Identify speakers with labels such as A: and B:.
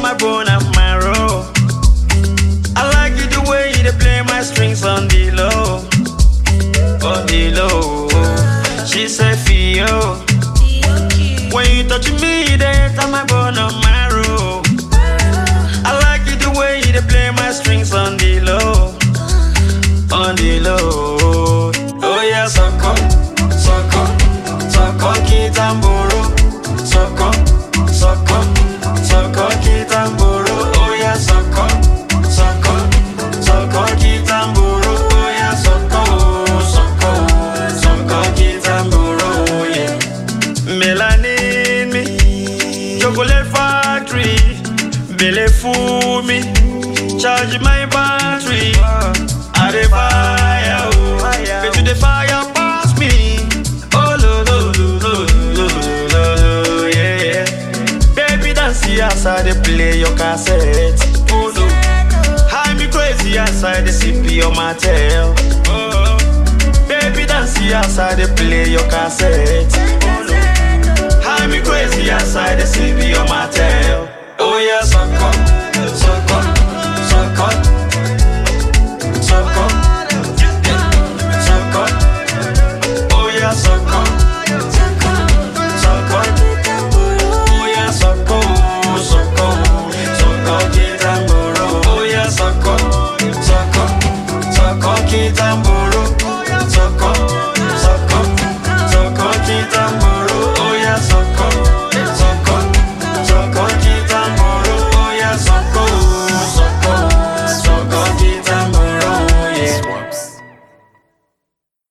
A: my bone and marrow. I like it the way you dey play my strings on the low, on the low. She said, Fio, when you touch me, they enter my bone and marrow. I like it the way you dey play my strings on the low, on the low. Oh yeah, sucker, sucker, sucker, kitamboro, sucker, sucker, sucker, kitamboro. Oh yeah, sucker, sucker, sucker, kitamboro. Oh yeah, sucker, sucker, sucker, kitamboro. Oh yeah. Melanin me, chocolate factory, belle fool me, charge my battery. I dey fire, oh, bet you the fire pass me. Oh lo lo lo lo lo lo lo, yeah yeah. Baby dance as I dey play your cassette. Oh no, high me crazy as I dey sip your Mattel. Oh, baby dance as I dey play your cassette. Oh no. High me crazy outside the city on my tail. Oh yeah, suck up, suck up, suck up, suck up, suck up. Oh yeah, suck up, suck up. Oh yeah, suck up, suck up, suck up, kitamboro. Oh yeah, suck up, suck up, suck up, kitamboro.